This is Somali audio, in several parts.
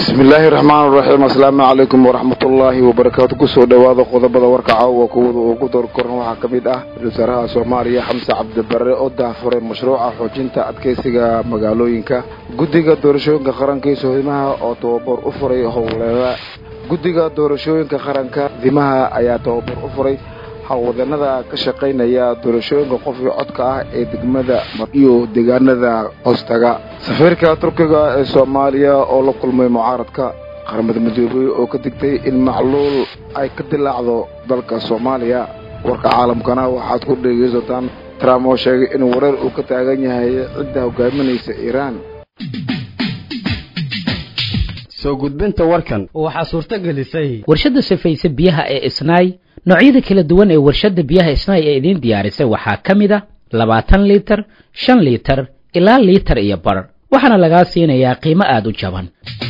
bismillaahi raxmaan raxiim asalaamu calaykum waraxmatullaahi wabarakaatu kusoo dhowaada qodobada warka caawa kuwada ugu doorkoran waxaa ka mid ah ra-isul wasaaraha soomaaliya xamse cabdibare oo daafuray mashruuca xoojinta adkeysiga magaalooyinka guddiga doorashooyinka qaranka iyo sohimaha oo tababar u furay howleeda guddiga doorashooyinka qaranka dimaha ayaa tababar u furay howlwadanada ka shaqaynaya doorashooyinka qofkii codka ah ee degmada iyo deegaanada hoostaga safiirka turkiga ee soomaaliya oo la kulmay mucaaradka qaramada midoobey oo ka digtay in macluul ay ka dilaacdo dalka soomaaliya warka caalamkana waxaad ku dhegaysataan trump oo sheegay in wareer uu ka taagan yahay cidda hogaaminaysa iiraan soo gudbinta warkan waxaa suurto gelisay warshadda safayse biyaha ee isnaay noocyada kala duwan ee warshadda biyaha isnaay ee idiin diyaarisay waxaa ka mid a labaatan liitar shan liitar ilaa liitar iyo bar waxaana lagaa siinayaa qiimo aada u jaban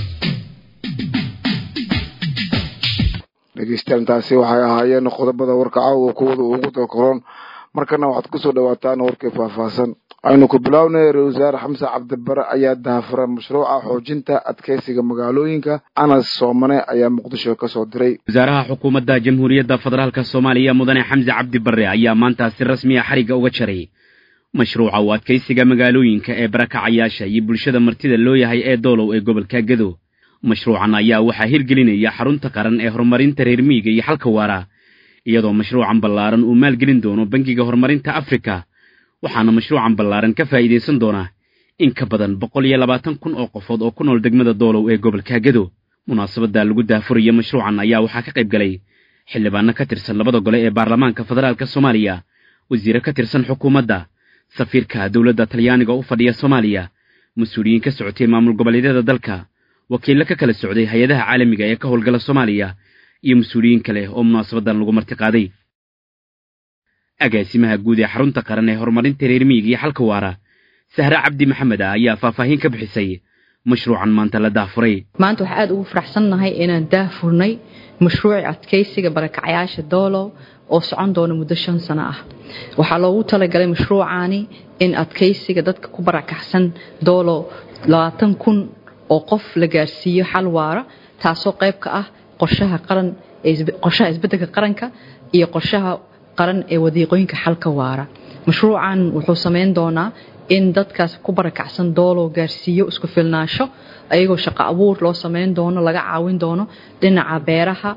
dhegeystayaantaasi waxay ahaayeen qodobada warka caawa kuwada ugu doorkoron markana waxaad kusoo dhawaataan warkii faahfaahsan aynu ku bilownay ra-isul wasaare xamse cabdibare ayaa daafuray mashruuca xoojinta adkeysiga magaalooyinka anas soomane ayaa muqdisho ka soo diray wasaaraha xukuumadda jamhuuriyadda federaalk soomaaliya mudane xamse cabdi barre ayaa maanta si rasmi a xarigga uga jaray mashruuca u adkaysiga magaalooyinka ee barakacayaasha iyo bulshada martida loo yahay ee doolow ee gobolka gedo mashruucan ayaa waxaa hirgelinaya xarunta qaran ee horumarinta reer miyiga iyo xalka waara iyadoo mashruucan ballaaran uu maalgelin doono bangiga horumarinta afrika waxaana mashruucan ballaaran ka faa'iidaysan doonaa in ka badan boqol iyo labaatan kun oo qofood oo ku nool degmada doolow ee gobolka gedo munaasabadda lagu daafuraya mashruucan ayaa waxaa ka qayb galay xildhibaano ka tirsan labada gole ee baarlamaanka federaalka soomaaliya wasiire ka tirsan xukuumadda safiirka dowladda talyaaniga u fadhiya soomaaliya mas-uuliyiin ka socotay maamul goboleedyada dalka wakiillo ka kala socday hay-adaha caalamiga ee ka howlgala soomaaliya iyo mas-uuliyiin kale oo munaasabaddan lagu martiqaaday agaasimaha guud ee xarunta qaran ee horumarinta reer miyiga iyo xalka waara sahre cabdi maxamed ah ayaa faahfaahin ka bixisay mashruucan maanta la daafuray maanta waxaa aada ugu faraxsannahay inaan daafurnay mashruuci adkaysiga barakacayaasha doolow oo socon doona muddo shan sano ah waxaa loogu talagalay mashruucaani in adkaysiga dadka ku barakacsan doolow labaatan kun oo qof la gaarsiiyo xal waara taasoo qayb ka ah qorshaha qaran qorshaha isbeddelka qaranka iyo qorshaha qaran ee wadiiqooyinka xalka waara mashruucan wuxuu samayn doonaa in dadkaas ku barakacsan doolow gaarsiiyo isku filnaasho ayagoo shaqo abuur loo samayn doono laga caawin doono dhinaca beeraha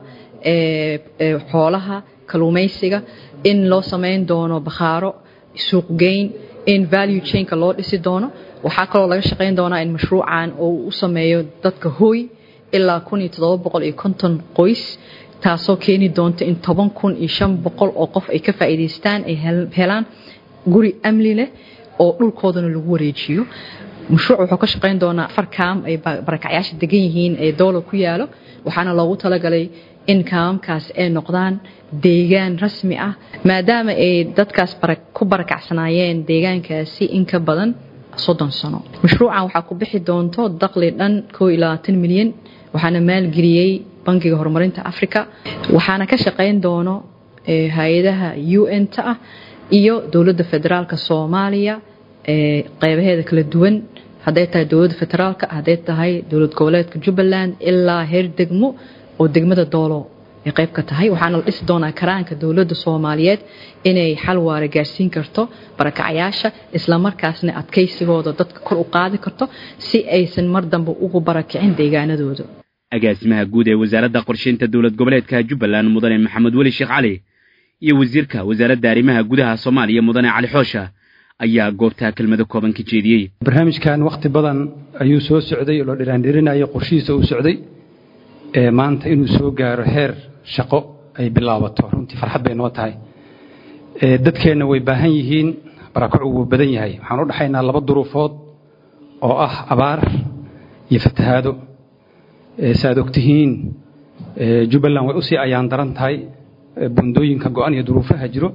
xoolaha kaluumaysiga in loo samayn doono bakhaaro suuqgeyn in value chainka loo dhisi doono waxaa kaloo laga shaqayn doonaa in mashruucan uu u sameeyo dadka hooy ilaa kun iyo toddoba boqol iyo konton qoys taasoo keeni doonta in toban kun iyo shan boqol oo qof ay ka faa'iidaystaan ay helaan guri amni leh oo dhulkoodana lagu wareejiyo mashruuc wuxuu ka shaqayn doonaa afar kaam ay barakacyaasha degan yihiin ee doolar ku yaalo waxaana loogu talagalay in kaamamkaas ay noqdaan deegaan rasmi ah maadaama ay dadkaas ku barakacsanaayeen deegaankaasi in ka badan soddon sano mashruucan waxaa ku bixi doonto daqli dhan koo iyo labaatan milyan waxaana maalgeliyey bangiga horumarinta africa waxaana ka shaqayn doono hay-adaha u n ta ah iyo dowladda federaalka soomaaliya qeybaheeda kala duwan hadday tahay dowladda federaalka hadday tahay dowlad goboleedka jubbaland ilaa heer degmo oo degmada doolo ay qayb ka tahay waxaana la dhisi doonaa karaanka dowladda soomaaliyeed inay xal waara gaarsiin karto barakacayaasha islamarkaasna adkaysigooda dadka kor u qaadi karto si aysan mar dambe ugu barakicin deegaanadooda agaasimaha guud ee wasaaradda qorshaynta dowlad goboleedka jubbaland mudane maxamed weli sheekh cali iyo wasiirka wasaaradda arrimaha gudaha soomaaliya mudane cali xoosha ayaa goobtaa kelmado kooban ka jeediyey barnaamijkan wakhti badan ayuu soo socday oo la dhiraandhirinayay qorshihiisa uu socday ee maanta inuu soo gaaro heer shaqo ay bilaabato runtii farxad bay noo tahay dadkeenna way baahan yihiin barakacu wuu badan yahay waxaan u dhaxaynaa laba duruufood oo ah abaar iyo fatahaado saaad ogtihiin jubbaland way usii ayaan daran tahay bundooyinka go-an iyo duruufaha jiro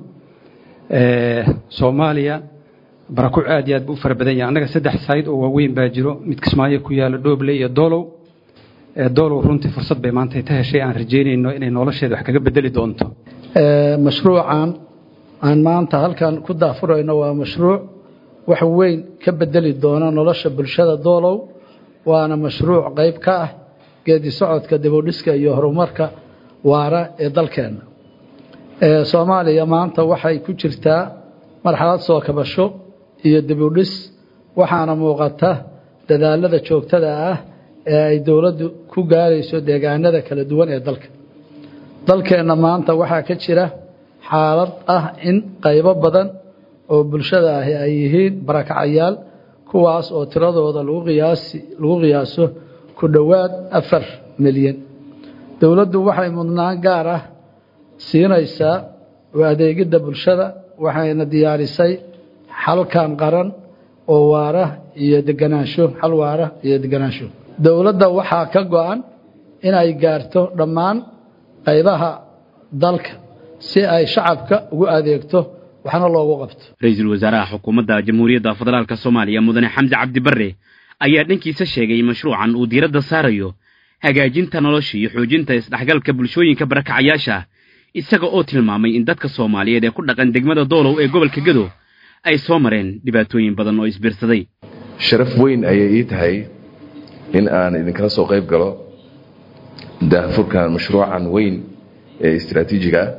soomaaliya barakuc aad iyo aad buu u fara badan yahay annaga saddex sayd oo waaweyn baa jiro mid kismaayo ku yaalo dhoobley iyo doolow doolow runtii fursad bay maanta ta heshay aan rajaynayno inay nolosheeda wax kaga bedeli doonto mashruucan aan maanta halkan ku daafurayno waa mashruuc wax weyn ka bedeli doona nolosha bulshada doolow waana mashruuc qayb ka ah geedi socodka dibudhiska iyo horumarka waara ee dalkeenna soomaaliya maanta waxay ku jirtaa marxalad soo kabasho iyo dibudhis waxaana muuqata dadaalada joogtada ah ee ay dowladdu ku gaarayso deegaanada kala duwan ee dalka dalkeenna maanta waxaa ka jira xaalad ah in qaybo badan oo bulshada ahi ay yihiin barakacayaal kuwaas oo tiradooda lagu qiyaasi lagu qiyaaso ku dhowaad afar milyan dowladdu waxay mudnaan gaar ah siinaysaa u adeegidda bulshada waxayna diyaarisay xalkan qaran oo waara iyo deganaansho xal waara iyo deganaansho dowladda waxaa ka go-an inay gaarto dhammaan qaybaha dalka si ay shacabka ugu adeegto waxna loogu qabto ra-iisul wasaaraha xukuumadda jamhuuriyadda federaalka soomaaliya mudane xamse cabdi barre ayaa dhankiisa sheegay in mashruucan uu diiradda saarayo hagaajinta nolosha iyo xoojinta isdhexgalka bulshooyinka barakacayaasha isaga oo tilmaamay in dadka soomaaliyeed ee ku dhaqan degmada doolow ee gobolka gado ay soo mareen dhibaatooyin badan oo isbiirsaday sharaf weyn ayay ii tahay in aan idinkala soo qayb galo daahfurkan mashruucan weyn ee istraatiijiga ah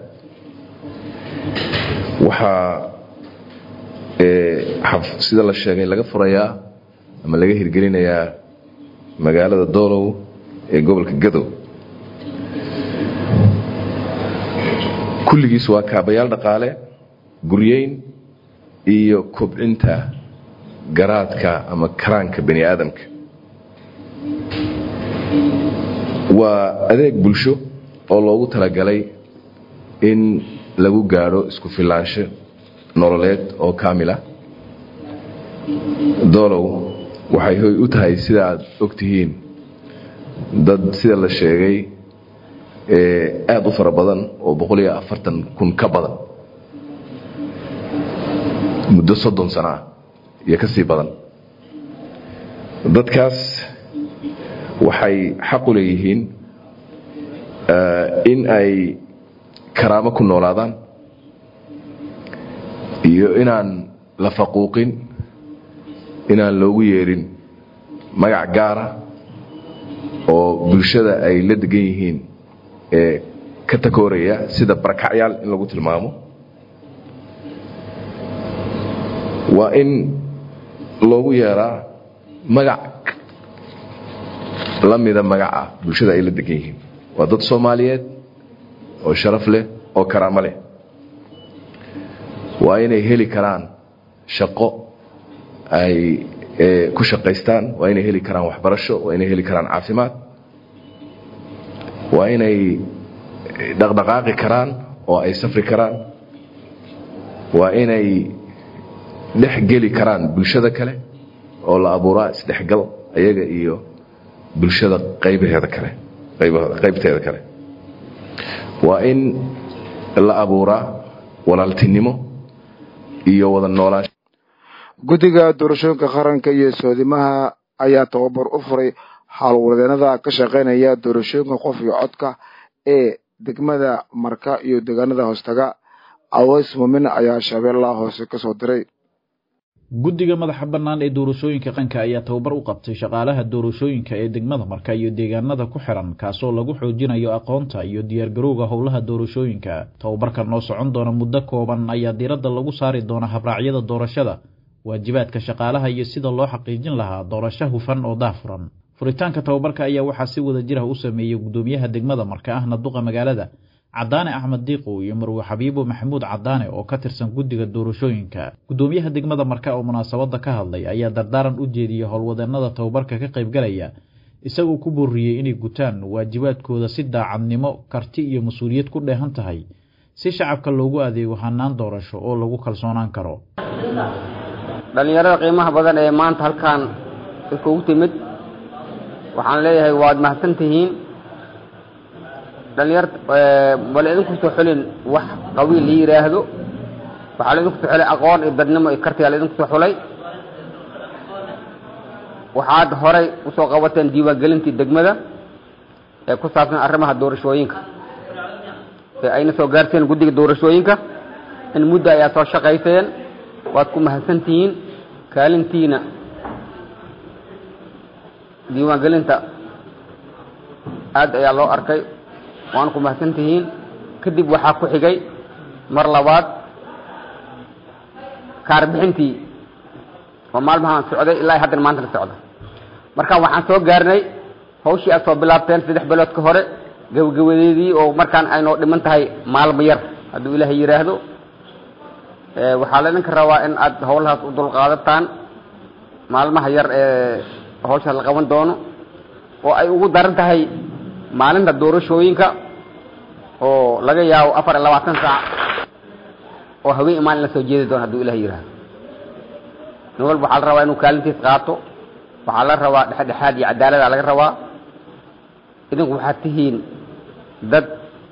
waxaa sida la sheegay laga furayaa ama laga hirgelinayaa magaalada doolow ee gobolka gadow kulligiis waa kaabayaal dhaqaale guryeyn iyo kobcinta garaadka ama karaanka bani aadamka waa adeeg bulsho oo loogu talagalay in lagu gaadho isku filaansho nololeed oo kaamila doolow waxay hoy u tahay sida aad og tihiin dad sida la sheegay aada u fara badan oo boqol iyo afartan kun ka badan muddo soddon sano ah iyo ka sii badan dadkaas waxay xaq u leeyihiin in ay karaamo ku noolaadaan iyo inaan la faquuqin inaan loogu yeerin magac gaara oo bulshada ay la degan yihiin ee ka takooraya sida barakacyaal in lagu tilmaamo waa in loogu yeeraa magac la mida magaca bulshada ay la degan yihiin waa dad soomaaliyeed oo sharaf leh oo karaamo leh waa inay heli karaan shaqo ay ku shaqaystaan waa inay heli karaan waxbarasho waa inay heli karaan caafimaad waa inay dhaqdhaqaaqi karaan oo ay safri karaan waa inay dhex geli karaan bulshada kale oo la abuuraa isdhexgal ayaga iyo bulshada qaybaheeda kale qaybteeda kale waa in la abuuraa walaaltinimo iyo wada noolaansho guddiga doorashooyinka qaranka iyo soodimaha ayaa tababar u furay howlwadeenada ka shaqaynaya doorashooyinka qof iyo codka ee degmada marka iyo deegaanada hoostaga aweys muumin ayaa shabeellaha hoose kasoo diray guddiga madaxa bannaan ee doorashooyinka qanka ayaa tababar u qabtay shaqaalaha doorashooyinka ee degmada marka iyo deegaanada ku xiran kaasoo lagu xoojinayo aqoonta iyo diyaargarowga howlaha doorashooyinka tababarkan noo socon doona muddo kooban ayaa diiradda lagu saari doona habraacyada doorashada waajibaadka shaqaalaha iyo sida loo xaqiijin lahaa doorasho hufan oo daafuran furitaanka tababarka ayaa waxaa si wada jir ah u sameeyey guddoomiyaha degmada marka ahna duqa magaalada cadaane axmed diiqow iyo marwe xabiibo maxamuud cadaane oo ka tirsan guddiga doorashooyinka guddoomiyaha degmada marka oo munaasabadda ka hadlay ayaa dardaaran u jeediyey howlwadeenada tababarka ka qaybgalaya isagoo ku booriyey inay gutaan waajibaadkooda si daacadnimo karti iyo mas-uuliyad ku dheehan tahay si shacabka loogu adeego hanaan doorasho oo lagu kalsoonaan karo dhallinyarada qiimaha badan ee maanta halkaan iskugu timid waxaan leeyahay waad mahadsan tihiin dhalinyar bal idinku soo xulin wax qabiil la yidhaahdo waxaa laidinku soo xulay aqoon iyo dadnimo iyo kartigaa laidinku soo xulay waxaad horay usoo qabateen diiwaangelintii degmada ee ku saabsan arrimaha doorashooyinka ee ayna soo gaarteen guddiga doorashooyinka in muddo ayaa soo shaqayseen waad ku mahadsan tihiin kaalintiina diiwaangelinta aad ayaa loo arkay waana ku mahadsan tihiin kadib waxaa ku xigay mar labaad kaarbixintii oo maalmahaan socday ilaa haddana maanta la socda markaan waxaan soo gaarnay hawshii aad soo bilaabteen saddex bilood ka hore gabagabadeedii oo markaan aynoo dhiman tahay maalmo yar hadduu ilaahay yidhaahdo waxaa laydinka rabaa in aad howlahaas u dulqaadataan maalmaha yar ee hawshaas la qaban doono oo ay ugu daran tahay maalinta doorashooyinka oo laga yaabo afar iyo labaatan saac oo haween imaan in la soo jeedi doono hadduu ilahay yidhaahdo nin walba waxaa la rabaa inuu kaalintiis qaato waxaa la rabaa dhexdhexaad iyo cadaalada laga rabaa idinku waxaad tihiin dad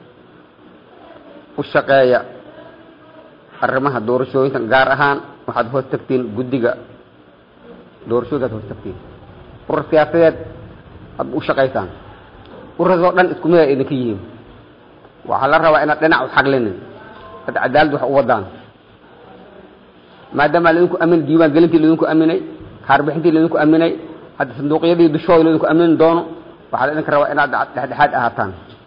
u shaqeeya arrimaha doorashooyinka gaar ahaan waxaad hoos tagtiin guddiga doorashooyinka ad hoos tagtiin urur siyaasadeed aad u shaqaysaan ururasoo dhan isku mid ay idinka yihiin waxaa la rabaa inaad dhinac u xaglinin dad cadaalad wax u wadaan maadaama laidinku amin diiwaan gelintii laidinku aminay kaarbixintii laidinku aminay hadda sanduuqyadii dushooda laidinku amini doono waxaa la idinka rabaa inaad dhexdhexaad ahaataan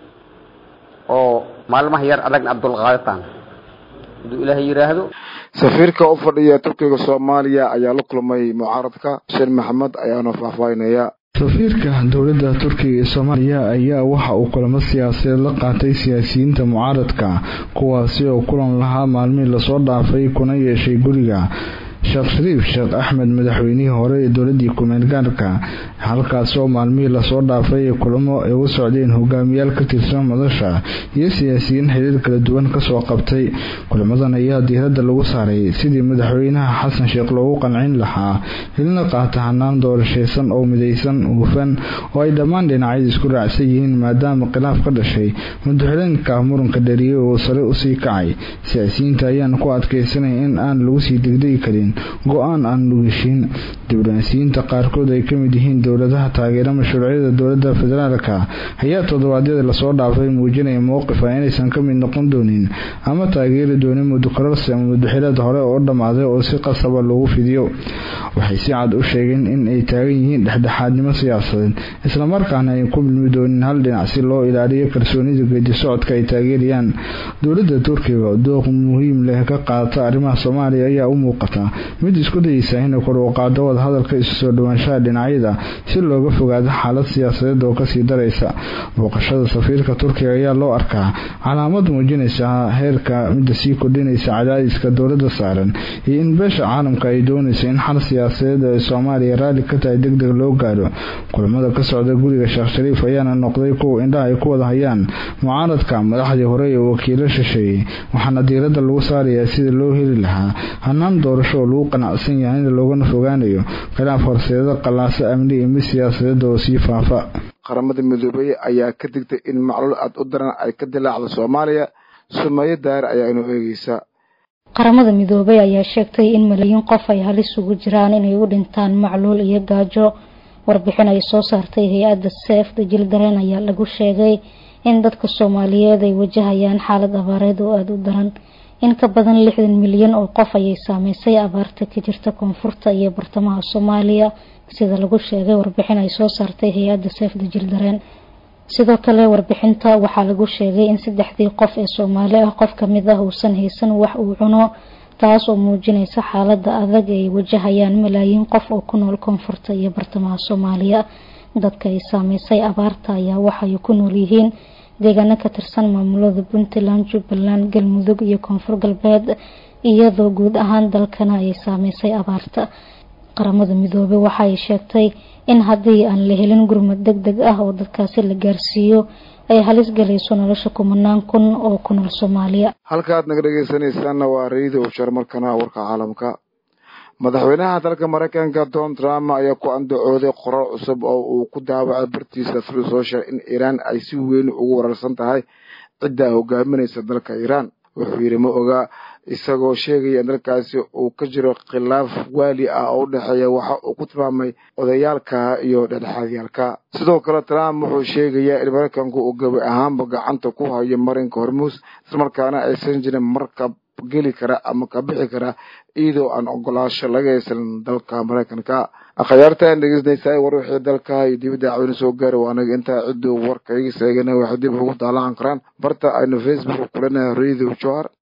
oo maalmaha yar adagna aad dulqaadataan hadduu ilaahay yidhaahdo safiirka u fadhiya turkiga soomaaliya ayaa la kulmay mucaaradka sheen maxamed ayaana faahfaahinaya safiirka dowladda turkiga ee soomaaliya ayaa waxa uu kulamo siyaasadeed la qaatay siyaasiyiinta mucaaradka kuwaasi oo kulan lahaa maalmihii lasoo dhaafay kuna yeeshay guriga sheekh shariif sheekh axmed madaxweynihii hore ee dowladii kumeel gaarka halkaas oo maalmihii lasoo dhaafay ee kulamo ay u socdeen hogaamiyaal ka tirsan madasha iyo siyaasiyiin xiriir kala duwan kasoo qabtay kulamadan ayaa diiradda lagu saaray sidii madaxweynaha xasan sheekh loogu qancin lahaa hilna qaata hanaan doorashaysan oo midaysan hufan oo ay dhammaan dhinacyada isku raacsan yihiin maadaama khilaaf ka dhashay madaxweyneynka muranka dhariyey oo sare usii kacay siyaasiyiinta ayaan ku adkeysanay in aan lagu sii degdegi karin go-aan aan lugeshin diblomaasiyiinta qaarkood ay ka mid yihiin dowladaha taageera mashruucyada dowladda federaalka ayaa toddobaadyada lasoo dhaafay muujinaya mowqifa inaysan ka mid noqon doonin ama taageeri doonin mudukorarsi ama mudaxilad hore oo dhammaaday oo si qasaba loogu fidiyo waxay si cad u sheegeen in ay taagan yihiin dhexdhexaadnimo siyaasadeed islamarkaana ay ku milmi doonin hal dhinac si loo ilaaliyo kalsoonida geedi socodka ay taageerayaan dowladda turkiga dooq muhiim leh ka qaata arrimaha soomaaliya ayaa u muuqata mid isku dayeysa inay kor u qaado wadahadalka isu soo dhawaanshaha dhinacyada si looga fogaado xaalad siyaasadeed oo kasii daraysa booqashada safiirka turkiga ayaa loo arkaa calaamad muujinaysa heerka midda sii kordhinaysa cadaadiska dowladda saaran iyo in beesha caalamka ay doonayso in xal siyaasadeed ee soomaaliya raalli ka tahay deg deg loo gaaro kulamada ka socda guriga sheekh shariif ayaana noqday kuwa indhaha ay ku wada hayaan mucaaradka madaxdii hore ee wakiilo shisheeyey waxaana diiradda lagu saarayaa sida loo heli lahaa hanaan doorasho oo lagu qanacsan yahay in loogana fogaanayo khilaaf horseeda qallaaso amni iyo mid siyaasadeed oo sii faafa qaramada midoobey ayaa ka digtay in macluul aad u daran ay ka dilaacdo soomaaliya sumeeyo daahir ayaa inoo eegeysa qaramada midoobay ayaa sheegtay in malaayiin qof ay halis ugu jiraan inay u dhintaan macluul iyo gaajo warbixin ay soo saartay hay-adda seef dajil dareen ayaa lagu sheegay in dadka soomaaliyeed ay wajahayaan xaalad abaareed oo aada u daran in ka badan lixdan milyan oo qof ayay saameysay abaarta ka jirta koonfurta iyo bartamaha soomaaliya sida lagu sheegay warbixin ay soo saartay hay-adda seef dajil dareen sidoo kale warbixinta waxaa lagu sheegay in saddexdii qof ee soomaali ah qof kamid ah uusan haysan wax uu cuno taas oo muujinaysa xaalada adag ay wajahayaan malaayiin qof oo ku nool koonfurta iyo bartamaha soomaaliya dadka ay saameysay abaarta ayaa waxay ku nool yihiin deegaano ka tirsan maamulada puntland jubbaland galmudug iyo koonfur galbeed iyadoo guud ahaan dalkana ay saameysay abaarta qaramada midoobey waxa ay sheegtay in haddii aan la helin gurmad deg deg ah oo dadkaasi la gaarsiiyo ay halis galayso nolosha kumanaan kun oo ku nool soomaaliya halkaad naga dhegeysanaysaanna waa rayida ushar markana warka caalamka madaxweynaha dalka maraykanka donald trump ayaa ku andacooday qorar cusub oo uu ku daawacay bartiisa through social in iiraan ay si weyn ugu wararsan tahay cidda hogaaminaysa dalka iiraan wuxuu yidhi ma oga isagoo sheegaya in dalkaasi uu ka jiro khilaaf waali ah oo u dhexeeya waxa uu ku tilmaamay odayaalka iyo dhexdhexaadyaalka sidoo kale trump wuxuu sheegayaa in maraykanku uu gabi ahaanba gacanta ku hayo marinka hormuus islamarkaana aysan jirin markab geli kara ama ka bixi kara iyadoo aan ogolaasho laga haysan dalka maraykanka akhyaartan dhegeysanaysaa war wixii dalka iyo dibadda cawina soo gaari waa anaga intaa cidduu warka iga seegana waxay dib ugu daalacan karaan barta aynu facebook kulanahay radio johar